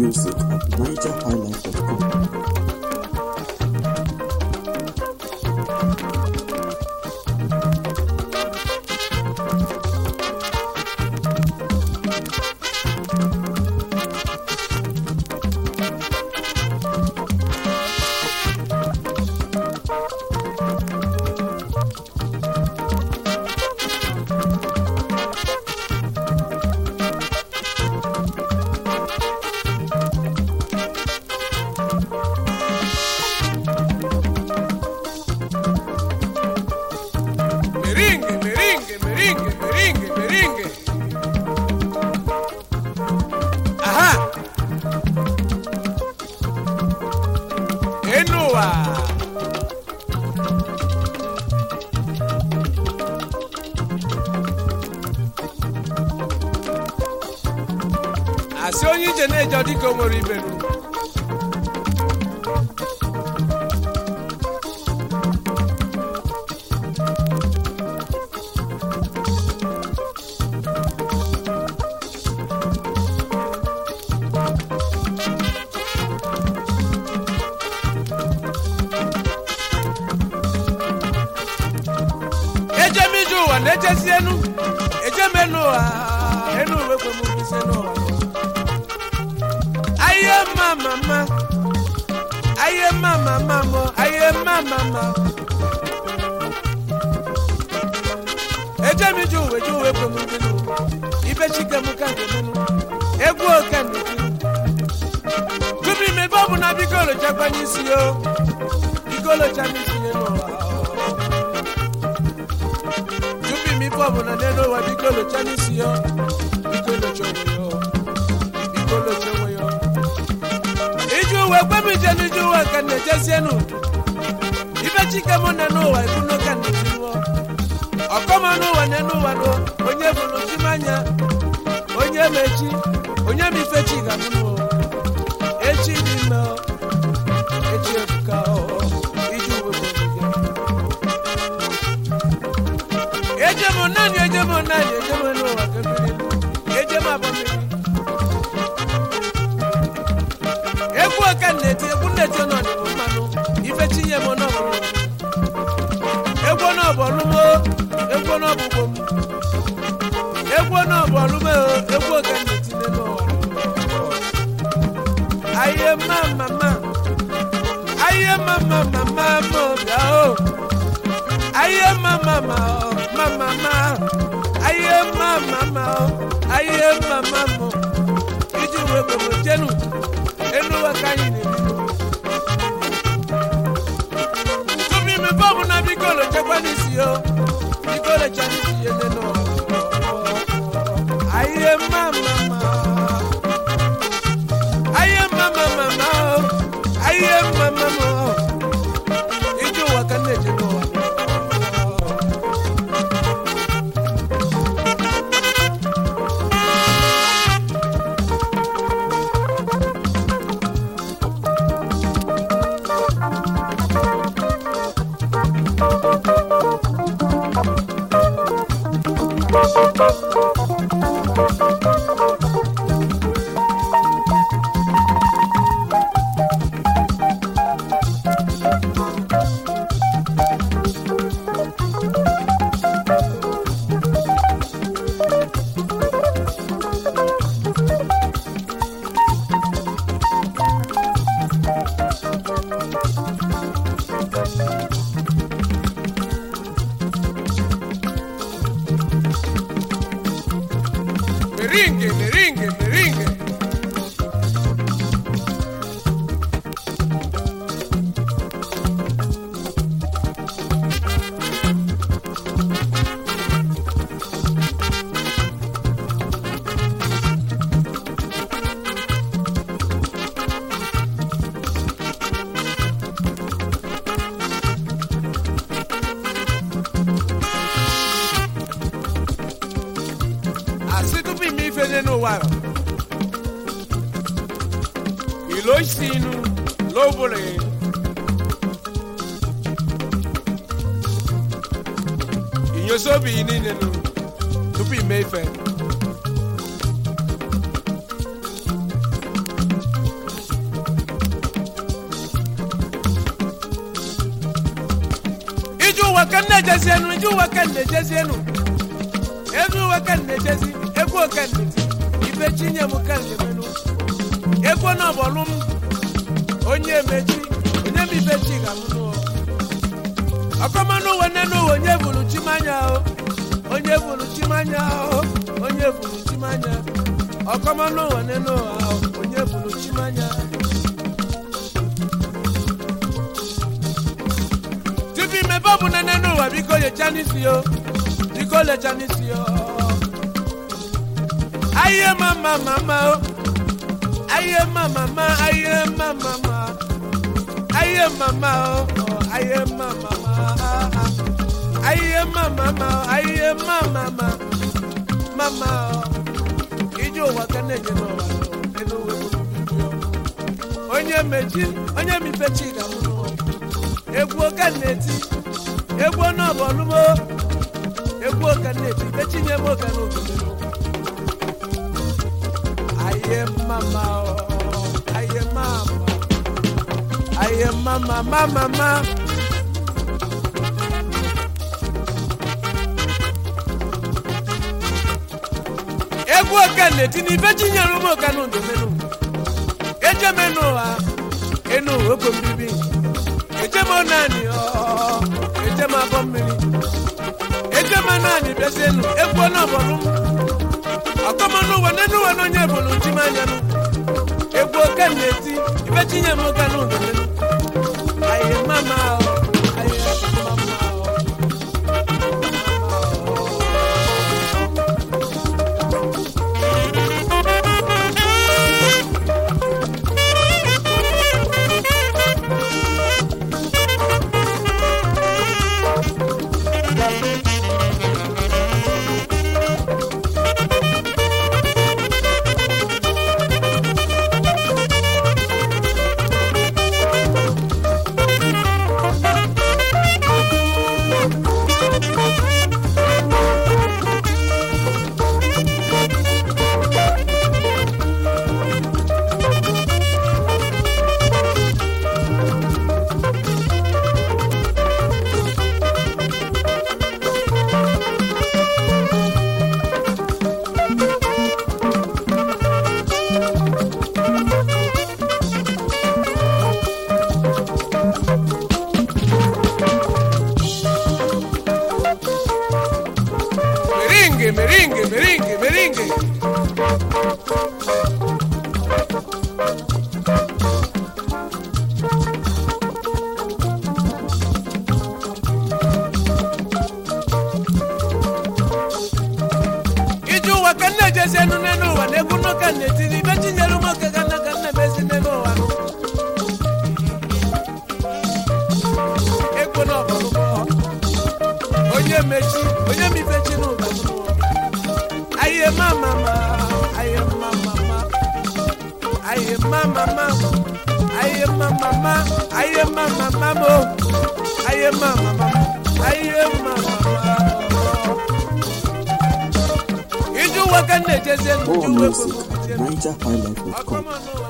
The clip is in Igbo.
music at nigerhighlife.com. Merengue, merengue, merengue, merengue, merengue. Ajá. Enua. Asị onye ije na-eje ọ dịka o nwere ibe ejem ije ụwa na-echezi enu ejem enu ụwa enu uwe kwe m isi n'ụwa aye mma mama aye mma mama mo aye mma mama ejem ije ụwa eje uwe kwe m isi n'ụwa ibe chike m ka nke menu egwu oke nnukwu tupu imebe ọ bụ na biko lochakwa n'isi yo biko locha n'isi ya n'ụwa tupu ime ife ọbụla n'elu ụwa biko locha n'isi ya biko locha onwe ya biko locha onwe ya iji uwe kwe m ije n'ije ụwa ka m na-ejezienu ibe chike mụ na n'ụwa ebuno ka na-etinụọ ọkọma n'ụwa n'elu ụwa nụ onye bụrụ chimanya onye ma echi onye ma ife chi ga mụnụ echi dị ime ọ, echi ebuka ọ, iji uwe kwe m ije ejem naanị ejem naanị ejem n'ụwa ka mmiri ejem abụ mmiri egwu ọka nneti egwu nneti nọ n'ịbụ mmanụ ife tinye m n'ọbụrụ egwu n'ọbọlụmo egwu n'ọbụgbo m egwu n'ọbọlụmo egwu ọka nneti n'ụwa aye mma mama aye mama mama mo bịa o aye mama ma o mama ma aye mama ma o aye mama mo iji uwe gbogbo jenu enu wa ka anyị na-ebi tupu ime bọọbụ na biko lochekwa n'isi yo biko locha n'isi ya nene aye mama ma aye mama mama o aye mama mo iji ụwa ka m na-eje n'ụwa Merengue, merengue, merengue. asị tupu ime ife dị n'ụwa a, ilo isi inu lobụrụ inyosi obi yi niile nụ tupu ime ife ka m na-ejezi enu ije ụwa ka m na-ejezi enu elu ụwa ka m na-ejezi egwu ka m na-eti ibe chinye m ka m na-emenu egwu na ọbọlụ m onye emechi onye m ibe chi ga-amụ n'ụwa ọkọmanụ ụwa nene ụwa onye bụrụ chimanya o onye bụrụ chimanya o onye bụrụ chimanya ọkọmanụ ụwa nene ụwa o onye bụrụ chimanya tupu imebe ọ bụ nene n'ụwa biko lecha n'isi o biko lecha n'isi o ayiye mama mama o ayiye mama ma ayiye mama ma ayiye mama o o, ayiye mama ma ayiye mama ma ayiye mama ma mama o ije ụwa ka na-enye n'ụwa elu uwe onye mechi onye mipechi ga-amụ n'ụwa egwu oke na-eti egwu n'ọbọlụmo egwu oke na-eti mechinye m oke n'obodo aye mama o aye mama aye mama mama ma egwu oke na-eti n'ibe chinyere ụmụ oke n'odomenu ejemenu ụwa enu ogo mbibi ejem naanị ọ ejem abọ mmiri ejem naanị bịazienu egwu n'ọbọlụ m ọkọmọnụ ụwa nenu ụwa n'onye bụrụ njimanyanụ egwu oke na-eti ibe tinye m oke n'ụdịnụ ayi mama o ayi mama o merengue merengue merengue merengue ije ụwa ka nna ejezi enu n'elu ụwa na egwu n'ụka na-etiri ibe chinyere ụmụoke ga nna ka nna emezi n'elu ụwa egwu na ọbọlụmọ onye mechi onye mipechi n'ụwa aye mama ma aye mama ma aye mama ma aye mama ma aye mama ma mo aye mama ma aye mama ma iju ụwa ka nna ejezi enu More iju ụwa music ka at NigerHighlife.com. ọkọmọ n'ụwa